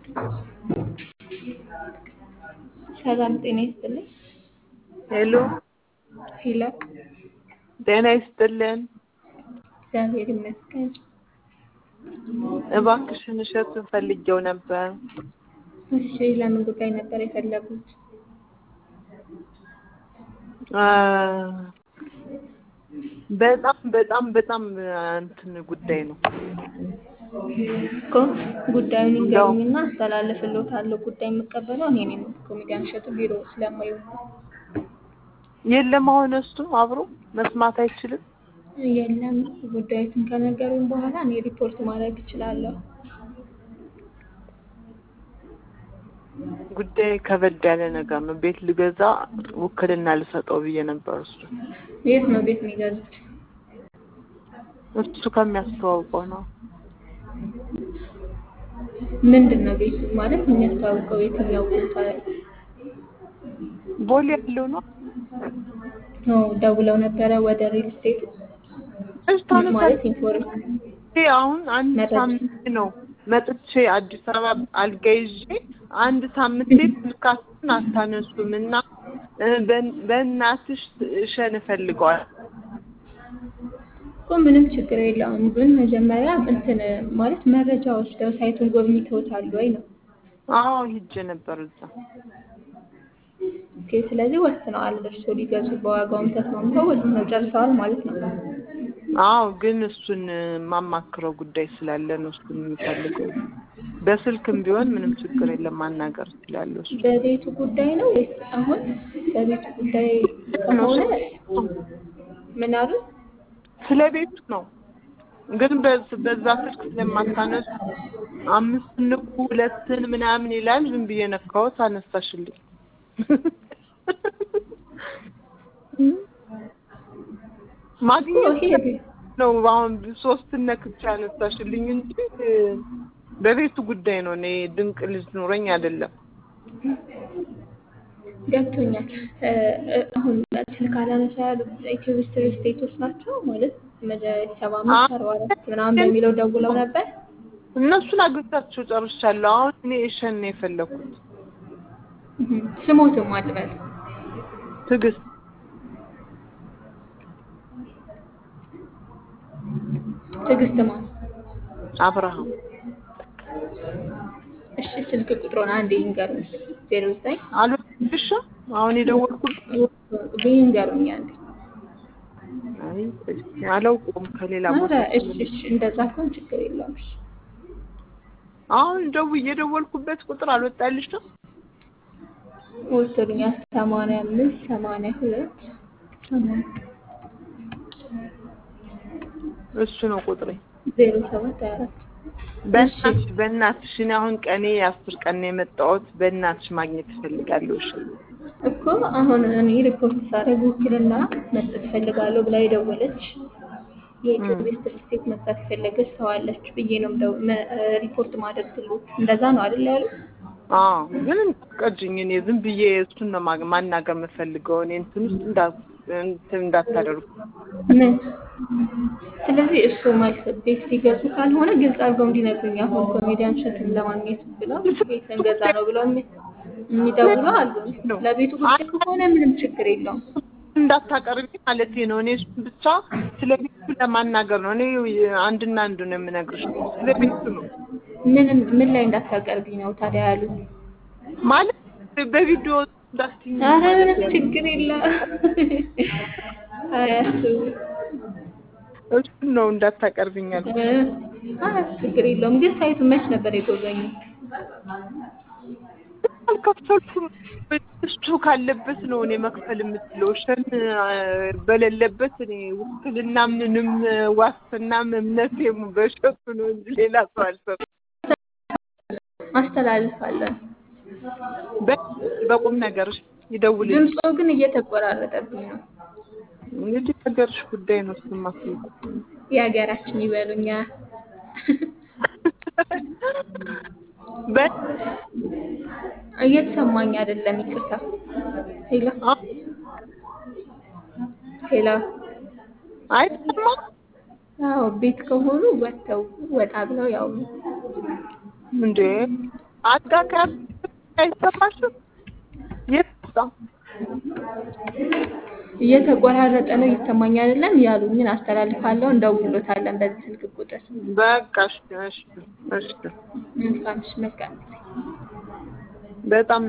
ሰላም ጤና ይስጥልኝ። ሄሎ ሄሎ ጤና ይስጥልን። እግዚአብሔር ይመስገን። እባክሽን እሸቱን ፈልጌው ነበር። እሺ ለምን ጉዳይ ነበር የፈለጉት? አ፣ በጣም በጣም በጣም እንትን ጉዳይ ነው። እኮ ጉዳዩን ይንገሩኝና አስተላልፍልዎታለሁ። ጉዳይ የምቀበለው እኔ ነኝ። ኮሜዲያን እሸቱ ቢሮ ስለማይሆን የለም አሁን እሱ አብሮ መስማት አይችልም። የለም ጉዳዩትን ከነገሩኝ በኋላ እኔ ሪፖርት ማድረግ እችላለሁ። ጉዳይ ከበድ ያለ ነገር ነው። ቤት ልገዛ ውክልና ልሰጠው ብዬ ነበር። እሱ የት ነው ቤት የሚገዙት? እሱ ከሚያስተዋውቀው ነው። ምንድን ነው ቤቱ ማለት የሚያስተዋውቀው የትኛው ቦታ ላይ ቦሌ ያለው ነው። ነው? ደውለው ነበረ ወደ ሪል ስቴቱ እሽታነ ማለት ኢንፎርም አሁን አንድ መረጃ። ሳምንት ነው መጥቼ አዲስ አበባ አልጋ ይዤ አንድ ሳምንት ስልካችሁን አታነሱም እና እ፣ በን- በእናትሽ እሸን እፈልገዋል እኮ ምንም ችግር የለውም። ግን መጀመሪያ እንትን ማለት መረጃ ወስደው ሳይቱን ጎብኝተውታል ወይ ነው? አዎ ሂጄ ነበር እዛ። ኦኬ፣ ስለዚህ ወስነዋል። እርስዎ ሊገዙ በዋጋውም ተስማምተው ወስነው ጨርሰዋል ማለት ነው። አዎ ግን እሱን የማማክረው ጉዳይ ስላለ ነው እሱን የምፈልገው። በስልክም ቢሆን ምንም ችግር የለም ማናገር እችላለሁ። እሱ በቤቱ ጉዳይ ነው ወይስ አሁን በቤቱ ጉዳይ ከሆነ ምን አሉ? ስለ ቤቱ ነው ግን በዝ- በዛ ስልክ ስለማታነሱ አምስት ንቁ ሁለትን ምናምን ይላል። ዝም ብዬ ነካሁት፣ አነሳሽልኝ። ማግኘት ይሄ ነው አሁን ሶስትን ነክቼ አነሳሽልኝ እንጂ በቤቱ ጉዳይ ነው። እኔ ድንቅ ልጅ ኑረኝ አይደለም። ገብቶኛል። እ፣ እ፣ አሁን ስልክ አላነሳ ያሉት ኢትዮ ስትሪ ስቴቶች ናቸው ማለት መደ ሰባ አምስት አርባ አራት ምናምን በሚለው ደውለው ነበር። እነሱን አግኝቻቸው ጨርሻለሁ። አሁን እኔ እሸን ነው የፈለኩት። እህ፣ ስሞትም አልበል ትዕግስት ትዕግስት ማን? አብርሃም እሺ ስልክ ቁጥሩን አንዴ ይንገሩኝ። ዜሮ ዘጠኝ አልወድሽ አሁን የደወልኩት ይንገሩኝ አንዴ። አይ እሺ፣ አላውቀውም ከሌላ ኧረ ቦታ እሺ እሺ፣ እንደዛ ከሆነ ችግር የለውም። እሺ አሁን ደው የደወልኩበት ቁጥር አልወጣልሽም? ወጥቶልኛል። ሰማንያ አምስት ሰማንያ ሁለት ሰማንያ እሱ ነው ቁጥሬ። ዜሮ ሰባት ሀያ አራት በእናትሽ በእናትሽ እኔ አሁን ቀኔ የአስር ቀን ነው የመጣሁት። በእናትሽ ማግኘት እፈልጋለሁ። እሺ እኮ አሁን እኔ ሪፖርት ሳደርግ ውክልና መስጠት እፈልጋለሁ ብላ የደወለች የኢትዮጵያ ስቴት መስጠት የፈለገች ሰው አለች ብዬ ነው ደው- መ- ሪፖርት ማድረግ ትሉት እንደዛ ነው አይደል ያሉ? አዎ ግን እንዳትቀጅኝ። እኔ ዝም ብዬ እሱን ነው ማግ- ማናገር የምፈልገው። እኔ እንትን ውስጥ እንዳ እንትን እንዳታደርጉ። ምን ስለዚህ እሱ ማለት ቤት ሲገዙ ካልሆነ ግልጽ አድርገው እንዲነግሩኝ። አሁን ኮሜዲያን እሸቱን ለማግኘት ብለው ቤት እንገዛ ነው ብለው የሚ- የሚደውሉ አሉ። ለቤቱ ጉዳይ ከሆነ ምንም ችግር የለውም። እንዳታቀርቢ ማለት ነው። እኔ እሱን ብቻ ስለ ቤቱ ለማናገር ነው። እኔ አንድና አንዱ ነው የምነግርሽ። ስለ ቤቱ ነው ምን ምን ላይ እንዳታቀርቢ ነው ታዲያ ያሉ? ማለት በቪዲዮ እንዳትይኝ ኧረ ማለት ምንም ነው። ችግር የለም። አያስቡ። እሱን ነው እንዳታቀርብኛል። እ፣ ኧረ ችግር የለውም። ግን ሳይቱ መች ነበር የጎበኙ? አልከፈልኩም። እሱ ካለበት ነው እኔ መክፈል የምችለው። እሸን በሌለበት እኔ ውክልና ምንም ዋስትናም እምነቴም በእሸቱ ነው እንጂ ሌላ ሰው አልሰጥም። አስተላልፋለን። በ- በቁም ነገርሽ ይደውልልኝ። ድምፆ ግን እየተቆራረጠብኝ ነው። እንግዲህ ነገርሽ ጉዳይ ነው። እሱማ የሀገራችን ይበሉኛ። በ- እየተሰማኝ አይደለም፣ ይቅርታ። ሄሎ አ- ሄሎ። አይሰማም አዎ ቤት ከሆኑ ወጥተው ወጣ ብለው ያው እንዴ አልጋ ከያዝ አይሰማሽም? የት ወጣ? እየተቆራረጠ ነው ይሰማኝ አይደለም ያሉኝን አስተላልፋለሁ። እንደውሎታለን በዚህ ስልክ ቁጥር። በቃ እሺ እሺ እሺ መልካም እሺ፣ መልካም ጊዜ። በጣም